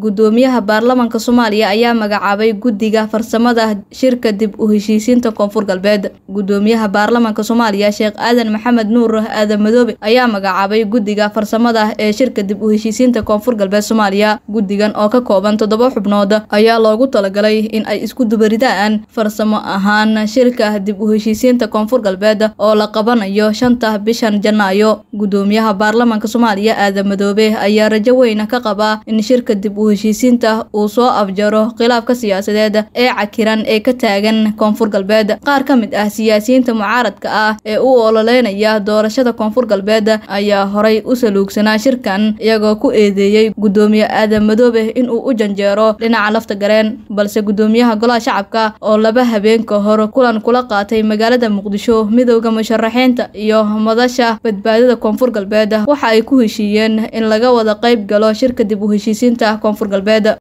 gudoomiyaha baarlamaanka soomaaliya ayaa magacaabay guddiga farsamada shirka dib u heshiisiinta koonfur galbeed gudoomiyaha baarlamaanka soomaaliya sheekh aadan maxamed nuur aadan madoobe ayaa magacaabay guddiga farsamada ee shirka dib u heshiisiinta koonfur galbeed soomaaliya guddigan oo ka kooban toddoba xubnood ayaa loogu talagalay in ay isku dubaridaan farsamo ahaan shirka dib u heshiisiinta koonfur galbeed oo la qabanayo shanta bishan janaayo gudoomiyaha baarlamaanka soomaaliya aadan madoobe ayaa rajo weyn ka qaba in shirka dib u heshiisiinta uu soo afjaro khilaafka siyaasadeed ee cakiran ee ka taagan koonfur galbeed qaar ka mid ah siyaasiyiinta mucaaradka ah ee u ololeynaya doorashada koonfur galbeed ayaa horay u saluugsanaa shirkan iyagoo ku eedeeyey gudoomiye aadan madoobe inuu u janjeero dhinaca lafta gareen balse gudoomiyaha golaha shacabka oo laba habeen ka hor kulan kula qaatay magaalada muqdisho midowda musharaxiinta iyo madasha badbaadada koonfur galbeed waxa ay ku heshiiyeen in laga wada qayb galo shirka dib u heshiisiinta koonfur galbeed